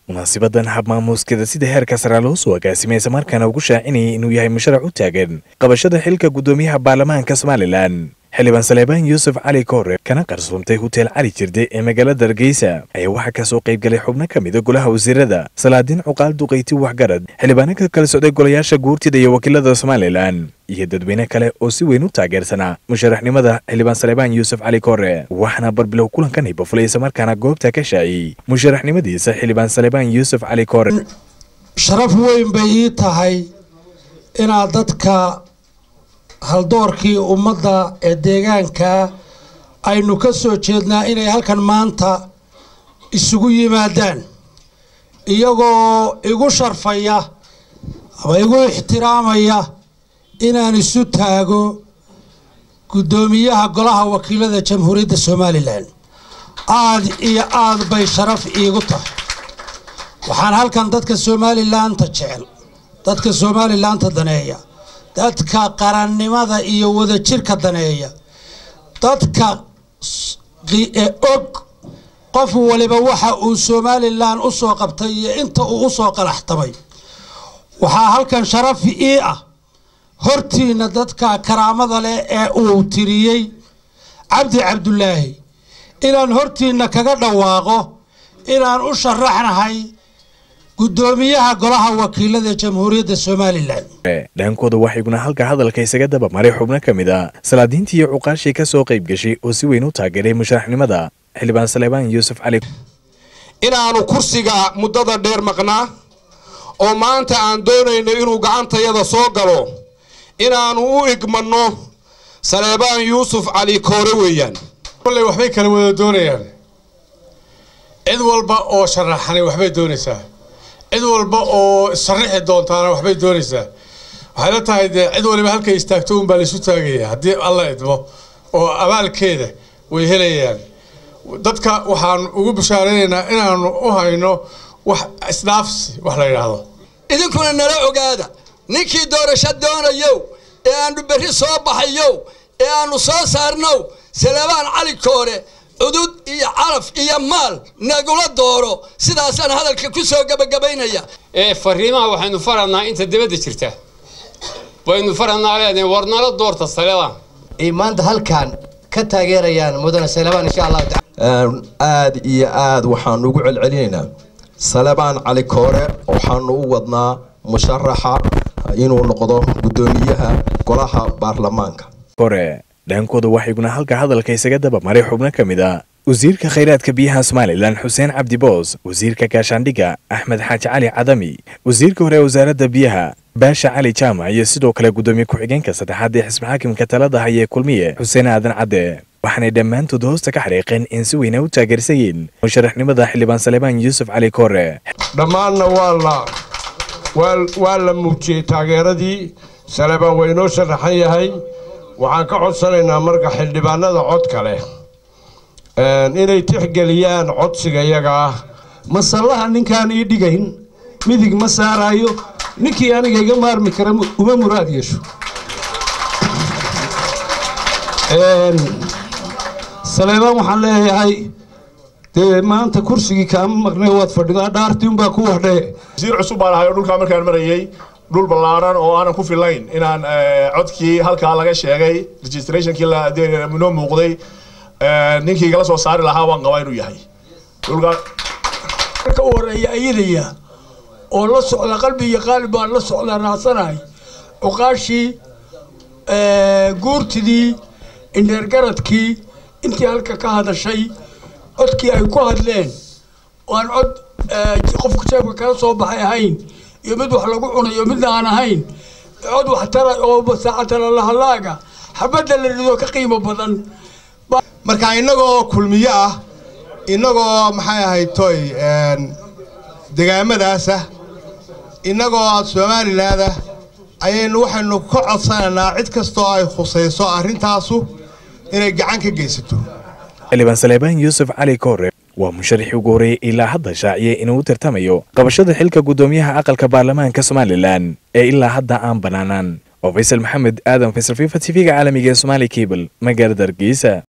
munaasibadan habmaamuuskada sida heerka sare loo soo agaasimay islamarkaana ugu shaacinayay inuu yahay musharax u taagan qabashada xilka guddoomiyaha baarlamaanka somalilan xildhibaan saleebaan yuusuf cali koore kana qarsoomtay huteel cali jirde ee magaalada hargeysa ayaa waxaa kasoo qayb galay xubno ka mida golaha wasiirada salaadiin cuqaal duqayti waxgarad xildhibaano ka kala socday golayaasha guurtida iyo wakiilada somalilan iyo dadweyne kale oo si weyn u taageersanaa musharaxnimada xildhibaan saleebaan yuusuf cali koore waxaana barbilow kulankan hibafulay islamarkaana goobta ka shaaciyey musharaxnimadiisa xildhibaan saleebaan yuusuf cali koore sharaf weyn bay ii tahay inaad dadka haldoorkii ummadda ee deegaanka aynu ka soo jeednaa inay halkan maanta isugu yimaadaan iyagoo igu sharfaya ama igu ixtiraamaya inaan isu taago guddoomiyaha golaha wakiilada jamhuuriyadda somalilan aad iyo aad bay sharaf iigu tahay waxaan halkan dadka somalilaanta jecel dadka somalilaanta daneeya dadka qarannimada iyo wadajirka daneeya dadka og qof waliba waxa uu somalilan u soo qabtay iyo inta uu usoo qalaxtamay waxaa halkan sharaf ii ah hortiina dadka karaamada leh ee uu tiriyey cabdi cabdulaahi inaan hortiina kaga dhawaaqo inaan u sharaxnahay guddoomiyaha golaha wakiilada jamhuuriyadda somalilan dhankooda waxaa iguna halka hadalka isaga dabamaray xubno ka mid a salaadiintii iyo cuqaashii ka soo qayb gashay oo si weyn u taageeray musharaxnimada xildhibaan saleebaan yuusuf cali inaanu kursiga muddada dheer maqnaa oo maanta aan doonayno inuu gacantayada soo galo inaanu u igmanno saleebaan yuusuf cali koore weeyaan kolley waxbay kala wada doonayaan cid walba oo sharaxanay waxbay doonaysaa cid walba oo sharaxi doontaana waxbay doonaysaa waxay la tahay dee cid waliba halkay istaagto unbaa laisu taagaya haddii alla idmo oo abaalkeeda way helayaan dadka waxaan ugu bishaaraynaynaa inaanu u hayno wax isdhaafsi wax la yidhaahdo idinkuna nala ogaada ninkii doorasho doonayow ee aanu berri soo baxayow ee aanu soo saarnow saleebaan cali koore cudud iyo caraf iyo maal nagula dooro sidaasaan hadalka ku soo gebagabaynaya ee fariimaha waxaynu faranaa inta dibadda jirta waynu faranaa leedahay war nala doorta saleebaan ay maanta halkan ka taageerayaan mudane saleebaan insha allahu taala aad iyo aad waxaanu ugu celcelinaynaa salebaan cali koore waxaanu u wadnaa musharaxa inuu noqdo guddoomiyaha golaha baarlamaanka kore dhankooda waxaa iguna halka hadalka isaga dabamaray xubno ka mid a wasiirka khayraadka biyaha somalilan xuseen cabdi boos wasiirka gaashaandhigga axmed xaaji cali cadami wasiirka hore ee wasaaradda biyaha baasha cali jaamac iyo sidoo kale guddoomiye ku-xigeenka saddexaad ee xisbi xaakimka talada haya ee kulmiye xuseen aadan cadde waxaanay dhammaantood hoosta ka xariiqeen in si weyna u taageersayeen musharaxnimada xildhibaan saleebaan yuusuf cali koore dhammaanna waa la waa la muujiyey taageeradii saleebaan waa inoo sharaxan yahay waxaan ka codsanaynaa marka xildhibaanada codka leh inay tixgeliyaan codsiga iyaga ah masallaha ninkaan ii dhigayn midig ma saaraayo ninkii aniga iga maarmi kara uma muraad yeesho saleebaan waxaan leeyahay dee maanta kursigii kaama maqnay waad fadhidaa dhaartii unbaa ku wadhee wasiir cusub baan ahay oo dhulkaa markaan marayey dhul ballaaran oo aanan ku filayn inaan codkii halkaa laga sheegay registrationkii noo muuqday ninkii igala soo saari lahaa waan qabaa inuu yahay ka horeeya ayadaya oo la socda qalbi iyo qaalib baan la socdaa raacsanahay cuqaashii guurtidii indheergaradkii intii halka ka hadashay codkii ay ku hadleen waan cod qofka jeebka kala soo baxay ahayn iyo mid wax lagu cunayo midna aan ahayn cod waxtara oo saacatala lahalaaga xabadda la rido ka qiimo badan marka innagoo kulmiyo ah innagoo maxay ahayd toy degaamadaasa innagoo somalilaada ayaynu waxaynu ka codsanaynaa cid kastoo ay khusayso arrintaasu inay gacan ka geysato xildhibaan saleebaan yuusuf cali koore waa musharaxii ugu horreeyey ilaa hadda shaaciyey inuu u tartamayo qabashada xilka guddoomiyaha aqalka baarlamaanka somalilan ee ilaa hadda aan banaanaan oo faysal maxamed aadan faysal fifa t v-ga caalamiga ee somaali cable magaalada hargeysa